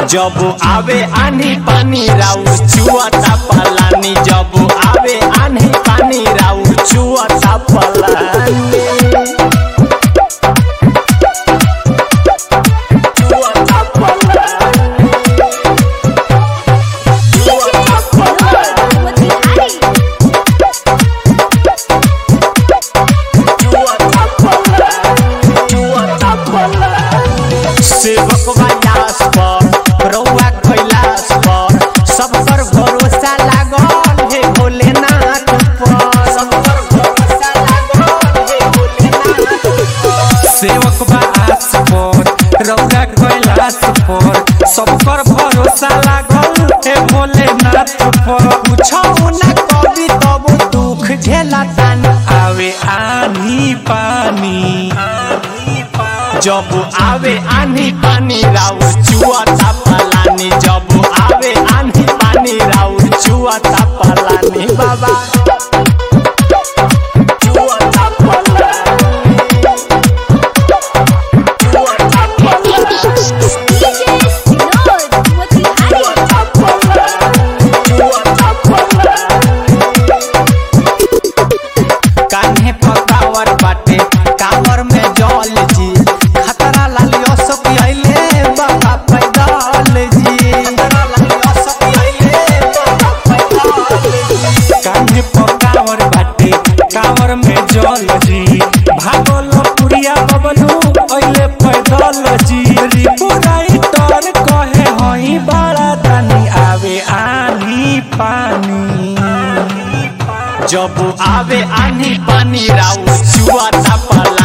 जब आवे आनी पानी राउ चुआता पलानी जब आवे आनी पानी राउ चुआता पलानी चुआता पलानी चुआता पलानी चुआता पलानी सेवक वायास पर रउआ कैलाश पर सब पर भरोसा लागल हे भोलेनाथ पर सब पर भरोसा लागल हे भोलेनाथ पर सेवक बा आस पर रौरा कैलाश पर सबकर भरोसा लागल हे भोलेनाथ पर पूछो ना कभी तब दुख झेला तानी आवे आनी पानी जब आवे आनी पानी राउ चुआता पलानी जब आवे आनी पानी राउ चुआता पलानी बाबा चुआता पलानी चुआता पलानी कान्हे पकावर बाटे कावर में जल जी खतरा लालियो सब आइले बाबा पैदल जी खतरा लालियो सब आइले बाबा पैदल जी कान्हे पकावर बाटे कावर में जल जी भागल पुरिया बबलू अइले पैदल जी रिपुराई तर कहे हई बड़ा दानी आवे आनी पानी जब आवे आनी पानी राउ चुआता पला